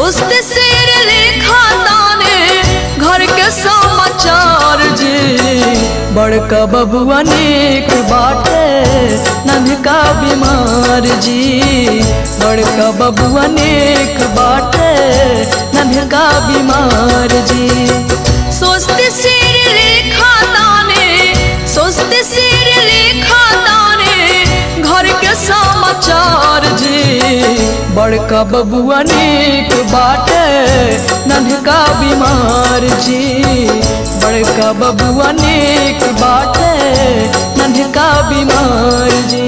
सोचते शेर लेखा ताने घर के समाचार जी बड़का बबुआ नेक बाटे नन्हका बीमार जी बड़का बबुआ नेक बाटे नन्हका बीमार जी सोचते शेर लेखा ताने सोचते शेर लेखा ताने घर के समाचार जी बड़का बबुआ नेक बाटे नन्हका बीमार जी बड़का बबुआ नेक बाटे नन्हका बीमार जी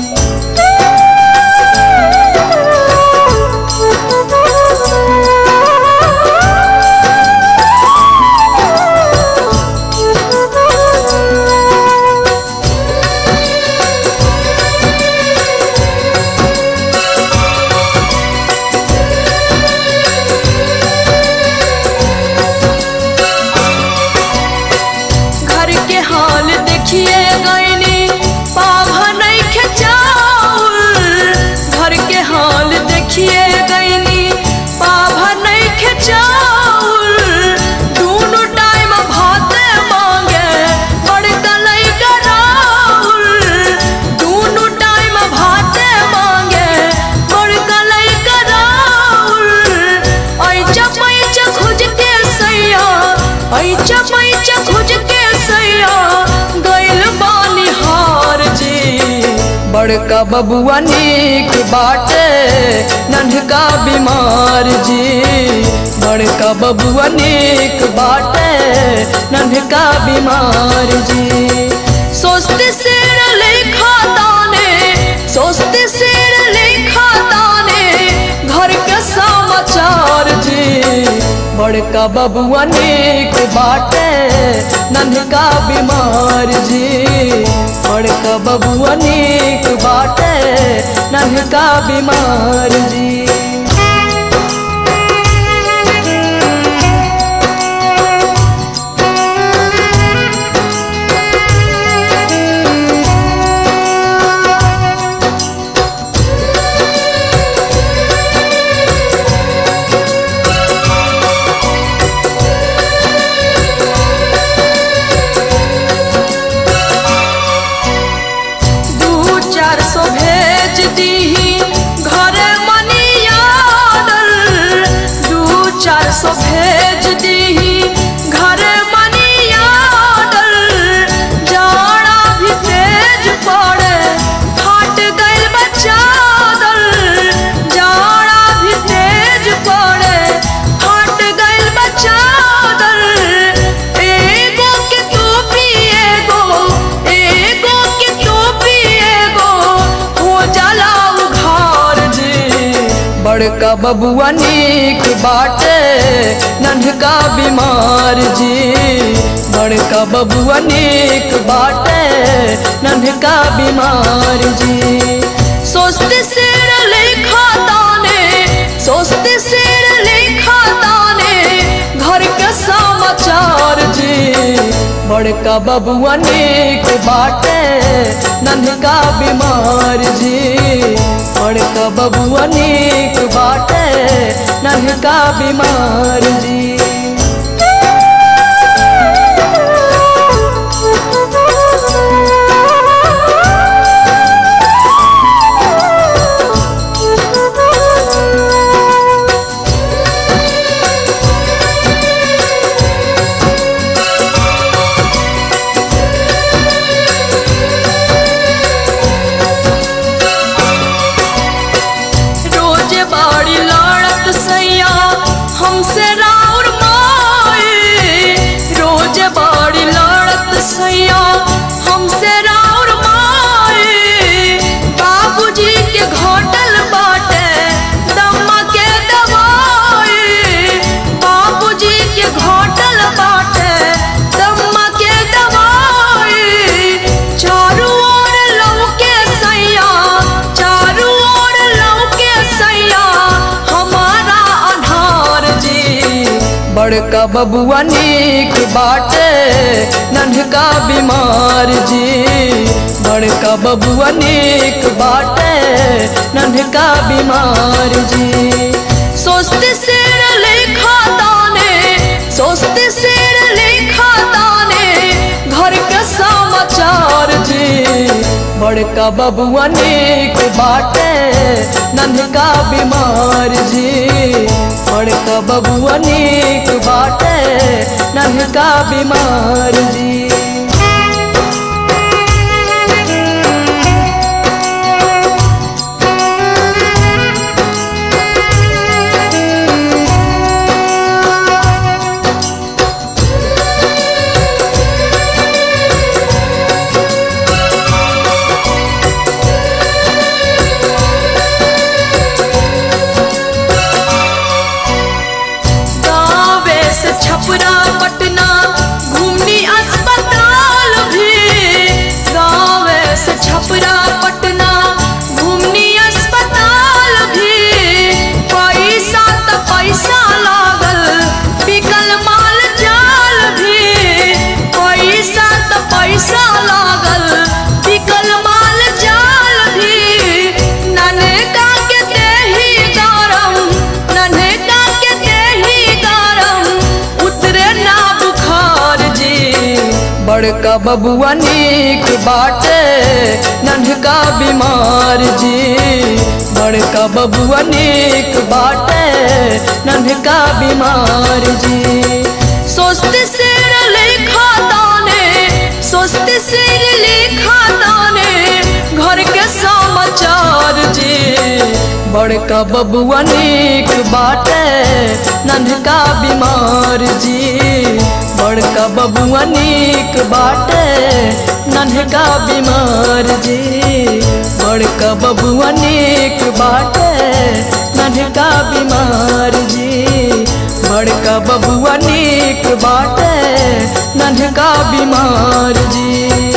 घर के हाल देखिए गईनी पाभा नहीं खेचाउल घर के हाल देखिए गईनी पाभा नहीं खेचाउल दोनों टाइम भाते मांगे बड़का लई कराउल दोनों टाइम भाते मांगे बड़का लई कराउल ऐचा पैचा खोज के सैया ऐचा पैचा खोज के सैया गइल बानी हार जी बड़का बबुआ नीक बाटे नन्हका बीमार जी बड़का बबुआ नीक बाटे नन्हका बीमार जी सोचते शेर लेखा ताने सोचते शेर लेखा ताने घर के समाचार जी बड़का बबुआ नेक बाटे नन्हका बीमार जी बड़का बबुआ नेक बाटे नन्हका बीमार जी दू चार सौ भेज दीही घरे मनी आर्डर दू चार सौ भेज दीही घरे मनी आर्डर जाड़ा भी तेज पड़े फाट गइल बा चादर जाड़ा भी तेज पड़े फाट गइल बा चादर एगो के टोपी एगो एगो के टोपी एगो हो जाला उघार जी बड़का बबुआ नीक बाटे नन्हका बीमार जी बड़का बबुआ नीक बाटे नन्हका बीमार जी सोचते शेर लेखा ताने सोचते शेर लेखा ताने घर के समाचार जी बड़का बबुआ नीक बाटे नन्हका बीमार जी बड़का बबुआ नीक बाटे नन्हका बीमार जी रोज बाड़ी लड़त सैया हमसे राउर माए रोज बाड़ी लड़त सैया हमसे राउर माए बाबूजी के घोटल बाटे दम्मा के दवाई बाबूजी के घोटल बाटे दम्मा के दवाई चारू ओर लौके सैया चारू ओर लौके सैया हमारा आधार जी बड़का बबुआ नीक बाटे नन्हका बीमार जी बड़का बबुआ नीक बाटे नन्हका बीमार जी सोचते शेर लेखा ताने सोचते शेर लेखा ताने घर के समाचार जी बड़का बबुआ नेक बाटे नन्हका बीमार जी बड़का बबुआ नेक बाटे नन्हका बीमार जी गावे से छपरा पटना घूमनी अस्पताल भी गावे से छपरा पटना घूमनी अस्पताल भी पैसा त पैसा लागल बिकल माल जाल भी पैसा त पैसा लागल बिकल माल जाल भी ननका के देही गरम ननका के देही गरम उतरे ना बुखार जी बड़का बबुआ नीक बाटे नन्हका बीमार जी बड़का बबुआ नीक बाटे नन्हका बीमार जी सोचते शेर लेखा ताने सोचते शेर लेखा ताने घर के समाचार जी बड़का बबुआ नीक बाटे नन्हका बीमार जी बड़का बबुआ नीक बाटे नन्हका बीमार जी बड़का बबुआ नीक बाटे नन्हका बीमार जी बड़का बबुआ नीक बाटे नन्हका बीमार जी